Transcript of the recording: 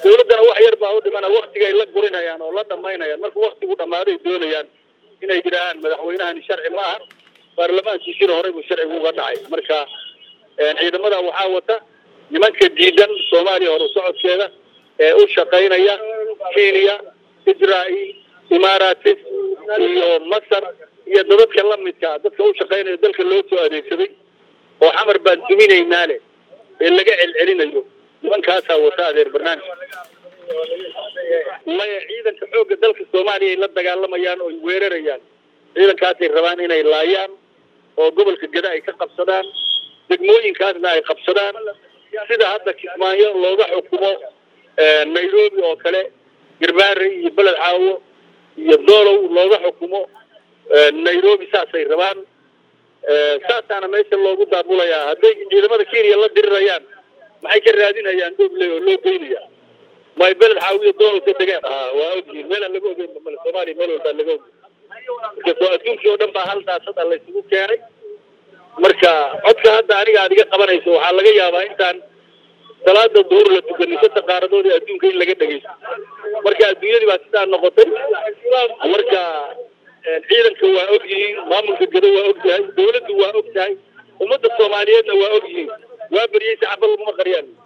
dawladdana wax yar baa u dhimana waktigay la gurinayaan oo la dhamaynayaan marka waktigu dhammaaday doonayaan inay yidhaahaan madaxweynahani sharci ma aha baarlamaankiisina horey buu sharcigu uga dhacay marka ciidamada waxaa wata nimanka diidan soomaaliya horu socodkeeda ee u shaqaynaya kenya israael imaaratis iyo masar iyo dadadka lamidka dadka u shaqaynaya dalka loo soo adeegsaday oo xamar baan duminaynaa leh ee laga celcelinayo nimankaasaa wata adeer barnaamij maya ciidanka xoogga dalka soomaaliya ay la dagaalamayaan oo ay weerarayaan ciidankaasay rabaan inay laayaan oo gobolka geda ay ka qabsadaan degmooyinkaasna ay qabsadaan sida hadda kismaayo looga xukumo nairobi oo kale garbaare iyo beled caawo iyo doolow looga xukumo nairobi saasay rabaan saasaana meesha loogu daabulayaa hadday ciidamada kenya la dirirayaan maxay ka raadinayaan doble oo loo geynaya may beled caawiyo doolow ka degaan waa ogyihin meelaan laga ogeyn male soomaaliya meel walbaa laga ogeyn marka adduunkii oo dhan baa hal daasada laysugu keenay marka codka hadda aniga aad iga qabanayso waxaa laga yaabaa intaan salaada duhur la tukanin saddex qaaradood ee adduunka in laga dhegeysto marka adduunyadii baa sidaa noqotay marka ciidanka waa og yihiin maamulka gado waa og yahay dawladdu waa og tahay ummadda soomaaliyeedna waa og yihiin waa beriyey saxaba laguma qariyaan